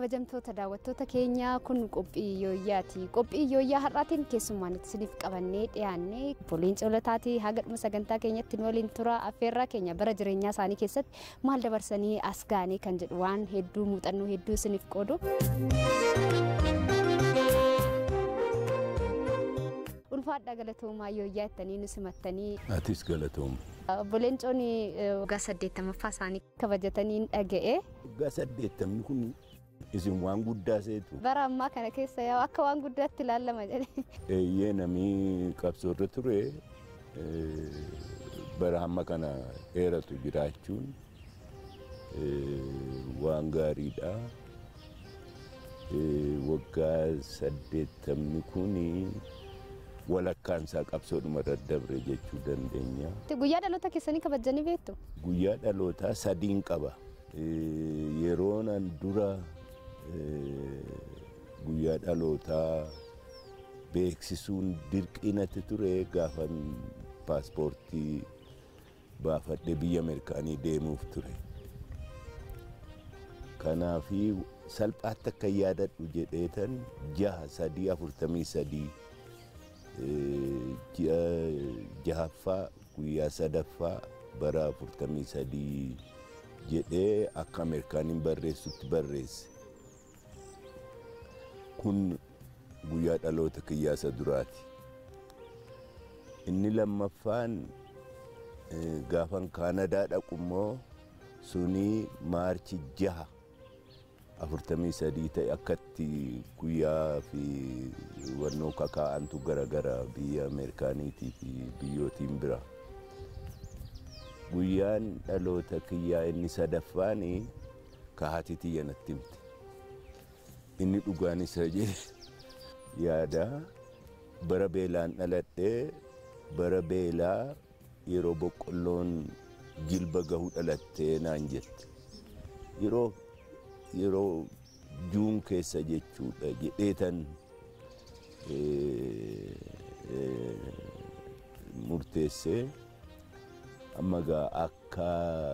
kabajamtoota daawwattoota keenyaa kun qophii yooyyaati. Qophii yooyyaa har'aatiin keessummaan isiniif qabannee dhiyaannee poliin coolotaatii haga dhuma sagantaa keenyatti nu waliin tura affeerraa keenya bara jireenyaa isaanii keessatti maal dabarsanii as gaanii kan jedhu waan hedduu muuxannoo hedduu isiniif qoodu. ulfaadha galatoomaa yooyyaa ittanii nu simattanii. Atis galatooma. Obboleen Coonii waggaa saddeettamaffaa isaanii kabajatanii dhaga'e. Waggaa saddeettamni kun isin waan guddaa seetu. Bara ammaa kana keessa yaa akka waan guddaatti ilaalama jedhee. Eeyyee namni qabsoorra ture bara hamma kana dheeratu jiraachuun waan gaariidha. Waggaa saddeettamni kuni walakkaan isaa qabsoodhuma irra dabre jechuu dandeenya. Guyyaa dhaloota keessanii kabajanii beektu? Guyyaa dhalootaa sadiin qaba. Yeroon an dura guyyaa dhalootaa beeksisuun dirqinatti ture gaafan paaspoortii baafadhe biyya Ameerikaanii deemuuf ture. Kanaafi salphaatti akka yaadadhu jedheetan jaha sadii afurtamii sadii jahaffaa guyyaa sadaffaa bara afurtamii sadii jedhee akka ameerikaaniin barreessutti barreesse. Kun guyyaa dhaloota kiyyaasa duraati. Inni lammaffaan gaafan kaanadaa dhaqu immoo suni maarchi jaha afurtamii sadii ta'e akkatti guyyaa fi wannoo kakaa'antu garagara biyya ameerikaaniitii fi biyyootiin bira. Guyyaan dhaloota kiyyaa inni sadaffaan kahaati tiyya natti himte. Inni dhugaan isa jedhe yaada bara beelaan dhaladhee bara beelaa yeroo boqqolloon jilba gahu dhalattee naan jette. Yeroo yeroo juun keessa jechuudha jedheetan murteessee amma gaa akka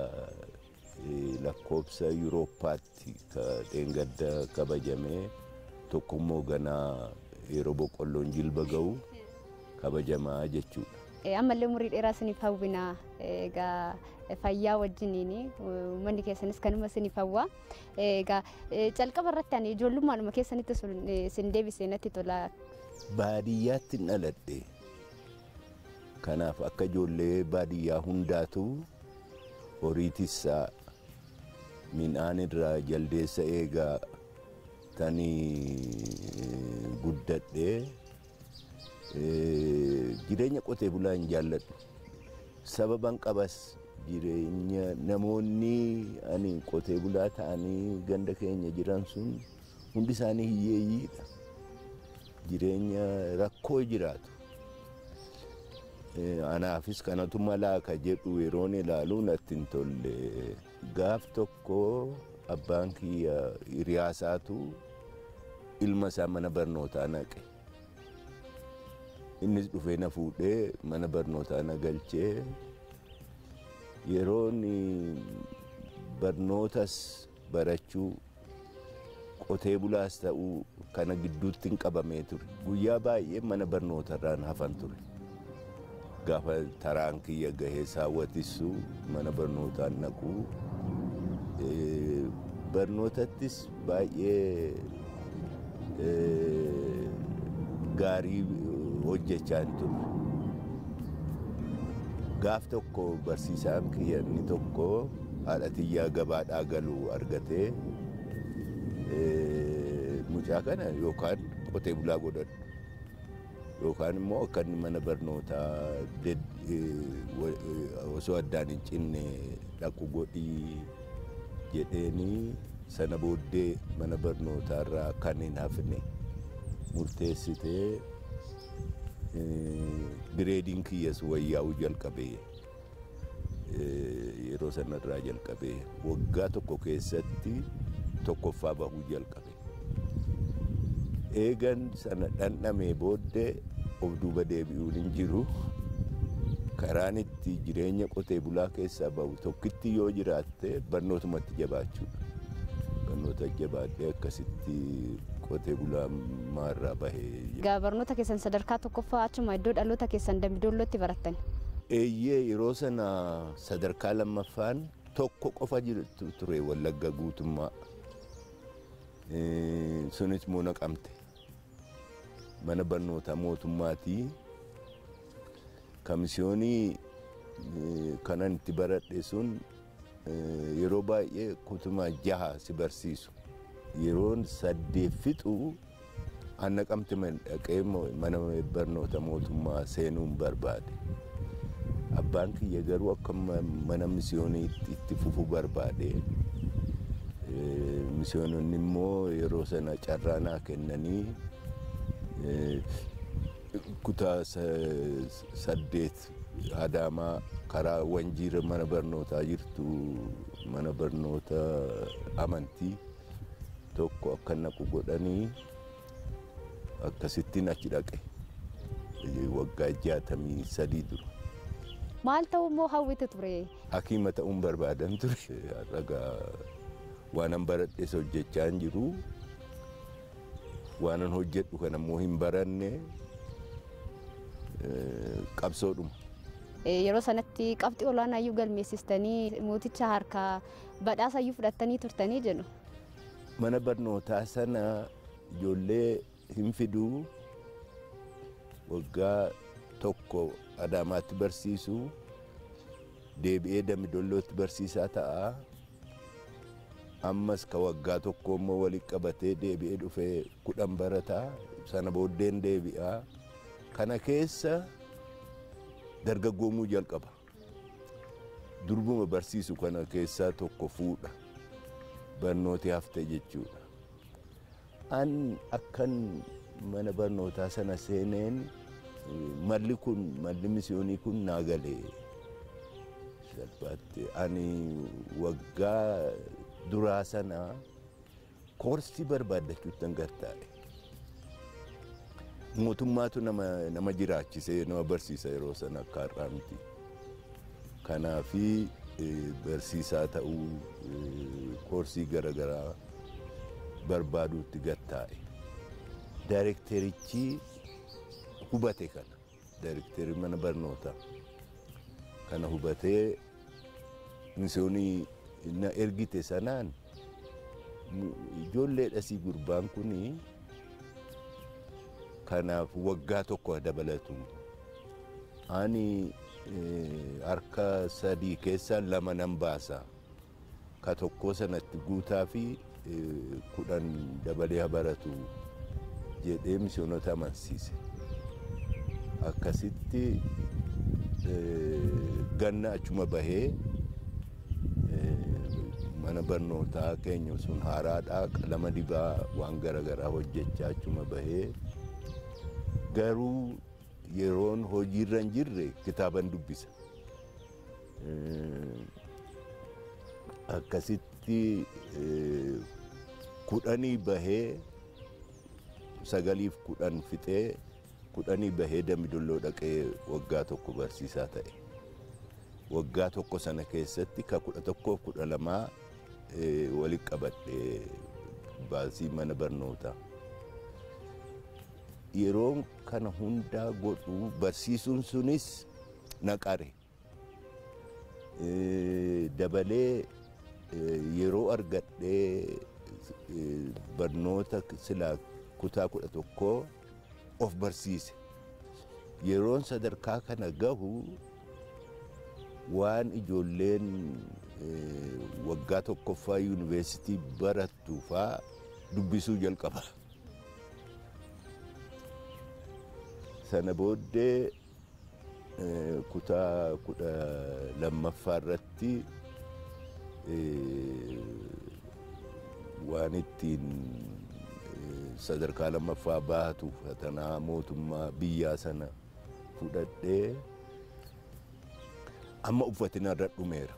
lakkoobsa yuurooppaatti ka dheengadda kabajamee tokkommoo ganaa yeroo boqqolloon jilba ga'u kabajamaa jechuudha. ammallee umurii dheeraa isiniif hawwina egaa fayyaa wajjiniin manni keessanis kanuma isiniif hawwa egaa calqaba irratti ani ijoollummaadhuma keessanitti isin deebisee natti tola. Baadiyyaatti dhaladhe kanaaf akka ijoollee baadiyyaa hundaatu horiitissaa midhaan irraa jaldeessa eegaa tanii guddadhee jireenya qotee bulaa hin jaalladhu. Sababan qabas jireenya namoonni ani qotee bulaa ta'anii ganda keenya jiran sun hundi isaanii hiyyeeyyiidha. Jireenya rakkoo jiraatu. Anaafis kanatu malaa ka jedhu yeroon ilaalu natti hin tolle. Gaaf tokko abbaan kiyya hiriyaasaatu ilma isaa mana barnootaa naqe. innis dhufee na fuudhee mana barnootaa na galchee yeroon barnootas barachuu qotee bulaas ta'uu kana gidduutti hin qabamee ture. Guyyaa baay'ee mana barnootarraan hafan ture. Gaafa taraan kiyya gahee saawwatissu mana barnootaan naquu barnootattis baay'ee gaarii hojjechaa hin turre. Gaaf tokko barsiisaan kiyya inni tokko haadha tiyyaa gabaadhaa galu argatee mucaa kana yookaan qotee bulaa godhadhu yookaan immoo akka inni mana barnootaa osoo addaan hin cinne dhaqu godhii jedheeni sana booddee mana barnootaarraa kan hin hafne murteessitee gireediin kiyyas wayyaa'uu jalqabee yeroo sanarraa jalqabee waggaa tokko keessatti tokkoffaa bahuu jalqabe. Eegan sana dhandhamee booddee of duuba deebi'uun hin jiru. Karaan itti jireenya qotee bulaa keessaa bahu tokkitti yoo jiraatte barnootumatti jabaachuudha. barnoota jabaadhee akkasitti qotee bulaa irraa bahee. Egaa barnoota keessan sadarkaa tokkoffaa achuma iddoo dhaloota keessan Dambidoollootti barattan. Eeyyee yeroo sana sadarkaa lammaffaan tokko qofa ture wallagga guutummaa. Sunis immoo naqamte. Mana barnootaa mootummaatii. Kamisioonii kanan itti baradhe sun yeroo baay'ee kutumaa jaha si barsiisu. Yeroon saddeet fixu an naqamte dhaqee mana barnoota mootummaa seenuun barbaade. Abbaan kiyya garuu akka mana misiyoonii itti fufuu barbaade. Misiyoononni immoo yeroo sana carraa naa kennanii kutaa saddeet Adaamaa karaa Wanjiira mana barnootaa jirtu mana barnoota amantii tokko akka naqu godhanii akkasittiin achi dhaqe waggaa jaatamii sadii dura. Maal ta'uu immoo hawwite ture? Hakiima ta'uun barbaadan ture. Ragaa waanan baradhes hojjechaa hin jiru. Waanan hojjedhu kan ammoo hin baranne qabsoodhuma. Yeroo sanatti qabxii olaanaa iyyuu galmeessistanii mooticha harkaa badhaasa iyyuu fudhattanii turtanii jedhu. Mana barnootaa sana ijoollee hin fiduu waggaa tokko Adaamaatti barsiisu deebi'ee Dambidollootti barsiisaa ta'a. Ammas ka waggaa tokko immoo walitti qabatee deebi'ee dhufee kudhan barataa sana booddeen deebi'aa. Kana keessa dargaggoomuu jalqaba. Durbuma barsiisu kana keessaa tokko fuudha. Barnooti hafte jechuudha. An akkan mana barnootaa sana seeneen malli kun malli misiyoonii kun naa galee salphaatti ani waggaa duraa sana koorsii barbaaddachuutti gartaa'e. Mootummaatu nama, nama jiraachisee nama barsiisa yeroo sana akka har'aa miti. Kanaafi barsiisaa ta'uu koorsii garaagaraa barbaaduutti gartaa'e. Daayirekterichi hubate kana daayirekterii mana barnootaa kana hubatee misiyoonii na ergite sanaan ijoollee dhasii gurbaan kuni kanaaf waggaa tokko dabalatu ani harka sadii keessaa lama nan baasa ka tokkoo sanatti guutaa fi kudhan dabalee baratu jedhee misiyoonota amansiise. akkasitti ganna achuma bahee mana barnootaa keenya sun haaraadhaa qalama dibaa waan garaagaraa hojjechaa achuma bahee garuu yeroon hojiirra hin jirre kitaaban dubbisa. Akkasitti kudhanii bahee sagaliif kudhan fixee kudhanii bahee Dambidolloo dhaqee waggaa tokko barsiisaa ta'e. Waggaa tokko sana keessatti ka kudha tokkoof kudha lamaa walitti qabadhe baasii mana barnootaa. Yeroon kana hundaa godhu barsiisuun sunis naqare. Dabalee yeroo argadhee barnoota silaa kutaa kudha tokkoo of barsiise. Yeroon sadarkaa kana gahu waan ijoolleen waggaa tokkoffaa yuunivarsiitii barattu faa dubbisuu jalqaba. Sana booddee kutaa kudha lammaffaa irratti waan ittiin sadarkaa lammaffaa baatu fatanaa mootummaa biyyaa sana fudhadhee amma uffatina irra dhumeera.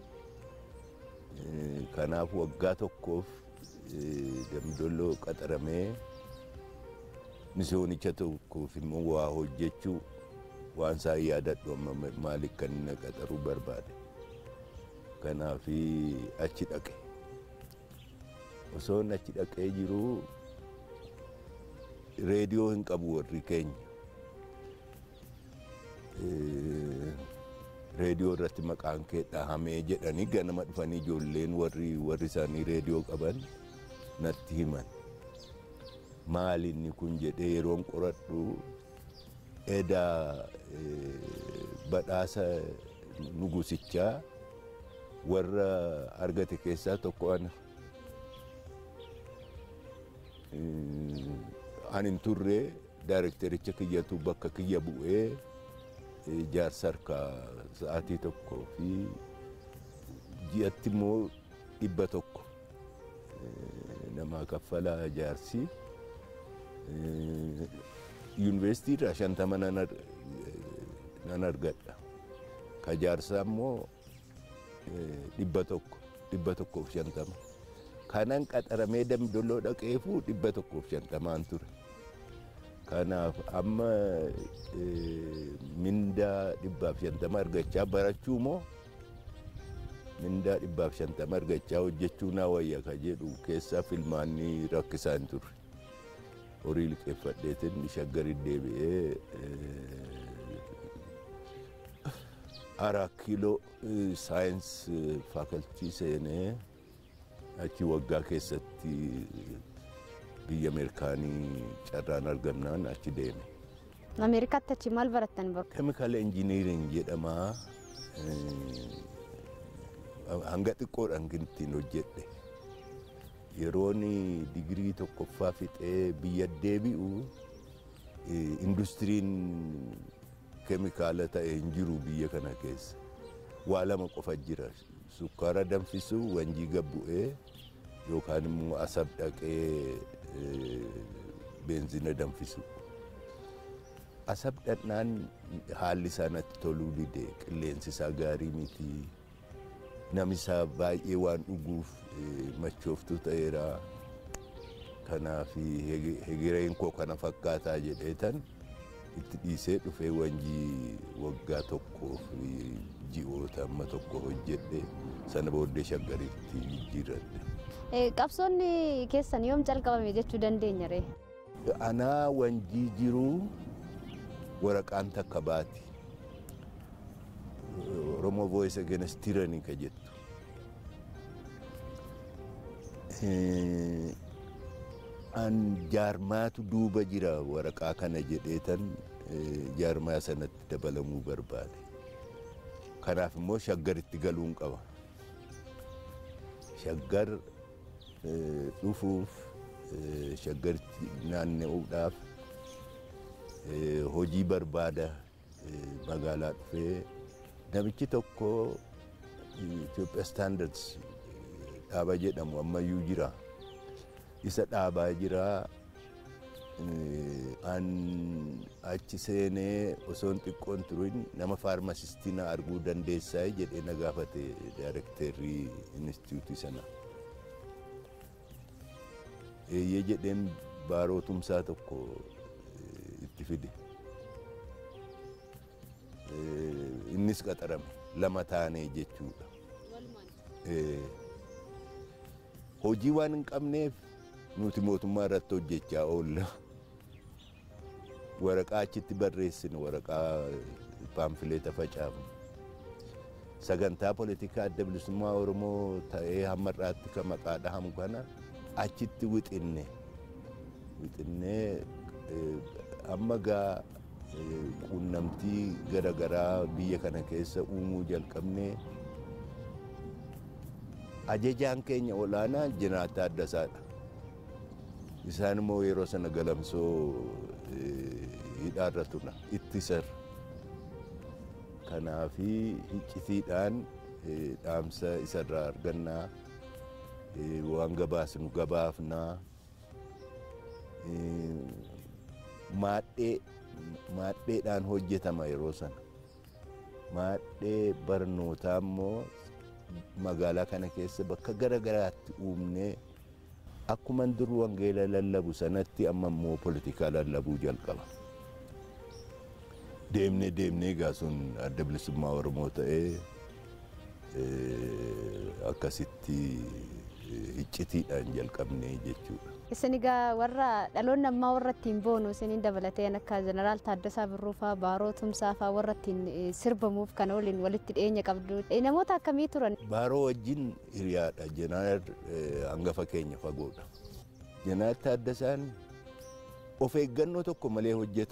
Kanaaf waggaa tokkoof dambidolloo qaxaramee misiyoonicha tokkoof immoo waa hojjechuu waan isaa yaadadhu amma maaliif kan inni qaxaruu barbaade. Kanaaf achi dhaqe. osoon achi dhaqee jiru reediyoo hin qabu warri keenya. reediyoo irratti maqaan kee dhahamee jedhanii ganama dhufanii ijoolleen warri warri isaanii reediyoo qaban natti himan. Maali inni kun jedhee yeroon qoradhu edaa badhaasa nugusichaa warra argate keessaa tokko ana. Ani hin turre daayirektericha kiyyatu bakka kiyya bu'ee jaarsa harkaa sa'aatii tokkoo fi ji'atti immoo dhibba tokko namaa kaffalaa jaarsi. Yuunivarsiitii irraa shantama nan argadha. Ka jaarsaa immoo dhibba tokko dhibba tokkoof shantama. Kanan qaxaramee damdoloo dhaqeefuu dhibba tokkoof shantamaan ture. Kanaaf amma mindaa dhibbaaf shantama argachaa barachuu moo mindaa dhibbaaf shantama argachaa hojjechuu naa wayya ka jedhu keessaa filmaanni rakkisaa hin turre. Horii liqeeffadheetiin shaggari deebi'ee araa kiiloo saayinsii faakaltii seenee achi waggaa keessatti biyya Ameerikaanii carraan argamnaan achi deeme. Ameerikaatti achi maal barattan baruu? Keemikaala injiniiring jedhama. Hanga xiqqoodhaan kan ittiin hojjedhe. Yeroon digirii tokkoffaa fixee biyya deebi'u industiriin keemikaala ta'e hin jiru biyya kana keessa. Waa lama qofa jira. Sukkaara danfisuu wanjii gabbu'ee yookaan immoo asab dhaqee beenzina danfisu. Asab dhaqnaan haalli isaa natti toluu dide qilleensi isaa gaarii miti. Namisaa baay'ee waan dhuguuf machooftuu ta'eera. Kanaaf hegireen koo kana fakkaataa jedheetan itti dhiisee dhufee wanjii waggaa tokkoo fi ji'oota amma tokko hojjedhe sana booddee shaggaritti jijjiirradhe. Qabsoonni keessan yoom jalqabame jechuu dandeenya ree? Anaa wanjii jiruu waraqaan takka baati. Oromoo Voice Against Tyranny ka jettu. An jaarmaatu duuba jira waraqaa kana jedheetan jaarmaa sanatti dabalamuu barbaade. Kanaaf immoo shaggaritti galuun qaba. Shaggar dhufuuf shaggaritti naanna'uudhaaf hojii barbaada magaalaa dhufee namichi tokko Itoophiyaa Standards dhaaba jedhamu ammayyuu jira. Isa dhaabaa jira. An achi seenee osoo hin xiqqoon turin nama faarmasistii na arguu dandeessaa jedhee na gaafate daayirekteerrii inistituutii sana. Eeyyee jedheen baarootumsaa tokko itti fide. Innis qaxarame lama taanee jechuudha. Hojii waan hin qabneef nuti mootummaa irratti hojjechaa oolla. Waraqaa achitti barreessinu waraqaa paamfileeta facaafu. Sagantaa poolitikaa adda bilisummaa Oromoo ta'ee hamma irraatti kan maqaa dhahamu kana achitti wixinne. Wixinnee amma gaa quunnamtii garaagaraa biyya kana keessa uumuu jalqabnee ajajaan keenya olaanaa Jeneraal Taaddasaadha. Isaan immoo yeroo sana galamsoo hidhaarra tuna ittisar. Kanaafi hiccitiidhaan dhaamsa isarraa argannaa waan gabaasnu gabaafnaa maadhee maadheedhaan hojjetama yeroo sana. Maadhee barnootaa immoo magaalaa kana keessa bakka gara garaatti uumnee akkuman dur wangeela lallabu sanatti amma immoo poolitikaa lallabuu jalqaba. Deemnee deemnee egaa sun adda bilisummaa Oromoo ta'ee akkasitti iccitiidhaan jalqabnee jechuudha. Isin egaa warra dhaloonni ammaa warra ittiin boonu isiniin dabalatee akka jeneraal Taaddasaa Birruu fa'aa Baaroo Tumsaa fa'aa warra ittiin sirbamuuf kan waliin walitti dhiyeenya qabdu. Namoota akkamii turan? Baaroo wajjin hiriyaadha. Jeneraal hangafa keenya fagoodha. Jeneraal Taaddasaan of eeggannoo tokko malee hojjeta.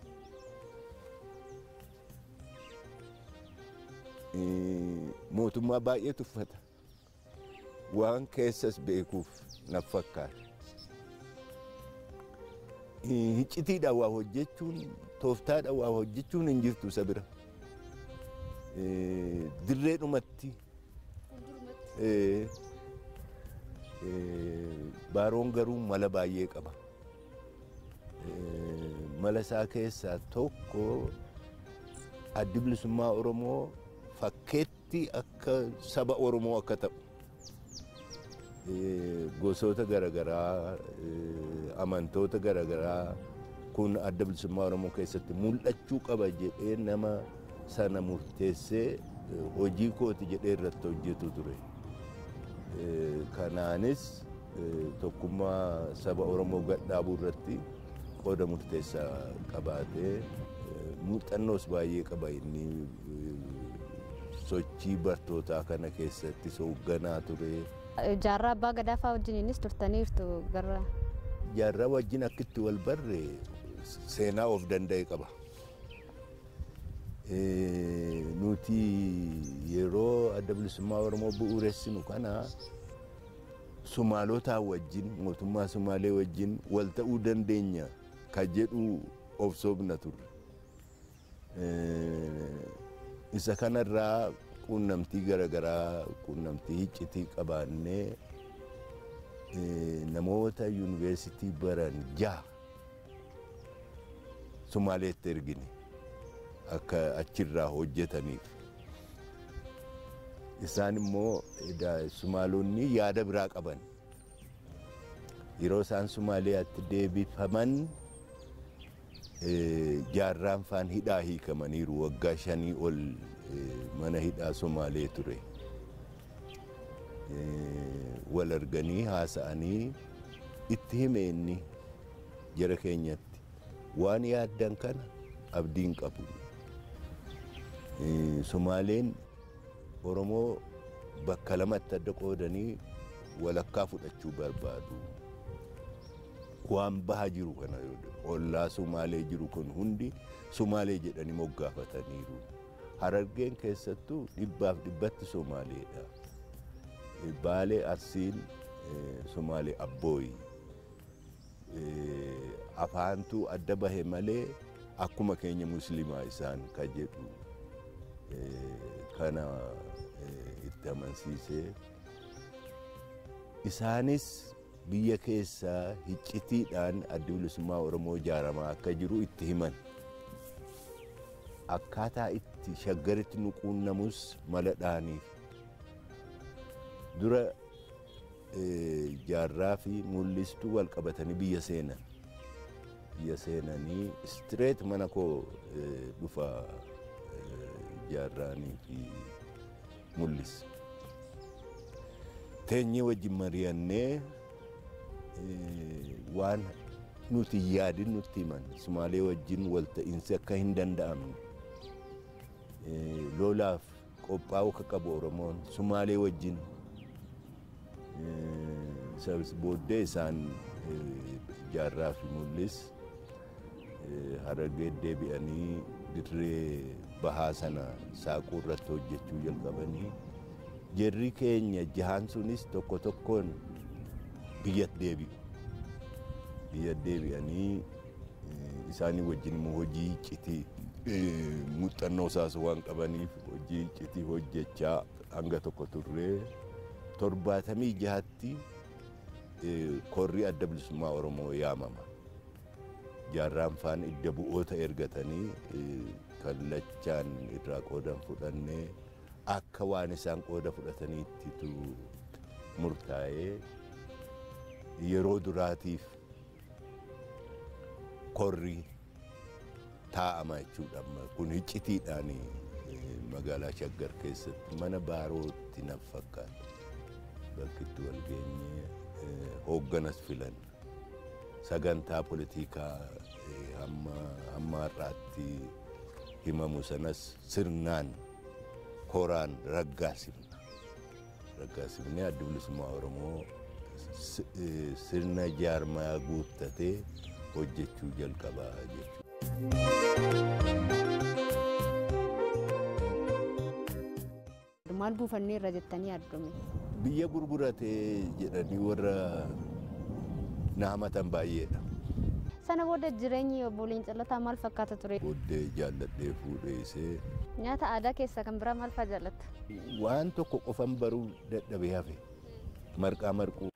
Mootummaa baay'ee tuffata. Waan keessas beekuuf naf fakkaata. Hiccitiidhaan waa hojjechuun tooftaadhaan waa hojjechuun hin jirtu isa bira. Dirreedhumatti baaroon garuu mala baay'ee qaba. Mala isaa keessaa tokko addi bilisummaa Oromoo fakkeetti akka saba Oromoo akka ta'u. gosoota garaagaraa amantoota garaagaraa kun adda bilisummaa oromoo keessatti mul'achuu qaba jedhee nama sana murteessee hojii kooti jedhee irratti hojjetu ture. Kanaanis tokkummaa saba oromoo gadhaabuu irratti qooda murteessaa qabaatee muuxannoos baay'ee qaba inni sochii bartootaa kana keessatti hoogganaa ture. Jaarraa abbaa gadaa fa'aa wajjiniinis turtaniirtu garra. Jaarraa wajjin akkitti wal barre seenaa of danda'e qaba. Nuti yeroo adda bilisummaa Oromoo bu'uuressinu kana Sumaalotaa wajjin mootummaa Sumaalee wajjin wal ta'uu dandeenya kan jedhu of soobna turre. Isa kanarraa quunnamtii garaagaraa quunnamtii iccitii qabaannee namoota yuunivarsiitii baran jaha Sumaaleetti ergine akka achirraa hojjetaniif. Isaan immoo Sumaalonni yaada biraa qaban. Yeroo isaan Sumaaliyaatti deebifaman jaarraan faan hidhaa hiikamaniiru waggaa shanii ol mana hidhaa Somaalee ture. Wal arganii haasa'anii itti hime inni jara keenyatti waan yaaddan kana abdiin qabu. Somaaleen Oromoo bakka lamatti adda qoodanii walakkaa fudhachuu barbaadu. Waan baha jiru kana ollaa Somaalee jiru kun hundi Somaalee jedhanii moggaafataniiru. Harargeen keessattuu dhibbaaf dhibbatti Somaaleedha. Baalee Arsiin Somaalee Abbooyi. Afaantuu adda bahe malee akkuma keenya musliimaa isaan ka jedhu kana itti amansiisee isaanis biyya keessaa hiccitiidhaan addi bilisummaa Oromoo ijaaramaa akka jiru itti himan. Akkaataa itti shaggaritti nu quunnamus mala dhaaniif. Dura jaarraa fi mul'istuu wal qabatanii biyya seenan. Biyya seenanii istireet mana koo dhufa jaarraanii fi mul'is. Teenyee wajjin mari'annee waan nuti yaadin nutti himan Sumaalee wajjin walta'iinsi akka hin danda'amne lolaaf qophaa'uu akka qabu Oromoon Sumaalee wajjin booddee isaan jaarraa fi mul'is harargee deebi'anii dirree bahaa sana saaquu irratti hojjechuu jalqabanii jarri keenya jahaan sunis tokko tokkoon biyyatti deebi'u. Biyyatti deebi'anii isaanii wajjin immoo hojii iccitii muuxannoo isaas waan qabaniif hojii iccitii hojjechaa hanga tokko turree torbaatamii jahatti korri adda bilisummaa Oromoo yaamama. Jaarraan faan idda bu'oota ergatanii kallachaan irraa qoodan fudhannee akka waan isaan qooda fudhataniittitu murtaa'ee yeroo duraatiif korri taa'ama jechuudha. Kun hiccitiidhaan magaalaa Shaggar keessatti mana baarootti naaf fakkaata. bakki itti wal geenye hoogganas filan sagantaa politikaa hamma har'aatti himamu sanas sirnaan koraan raggaasifna. Raggaasifnee adda bilisummaa Oromoo sirna jaarmaa guuttatee hojjechuu jalqabaa jechuudha. Maal buufannee irra jettanii yaaddame? Biyya gurguratee jedhanii warra na hamatan baay'eedha. Sana booda jireenyi obbo Leencallataa maal fakkaata ture? Booddee jaalladhee fuudheessee. Nyaata aadaa keessaa kan biraa maal fa'aa jaallatta? Waan tokko qofan baruu dadhabee hafe marqaa marquu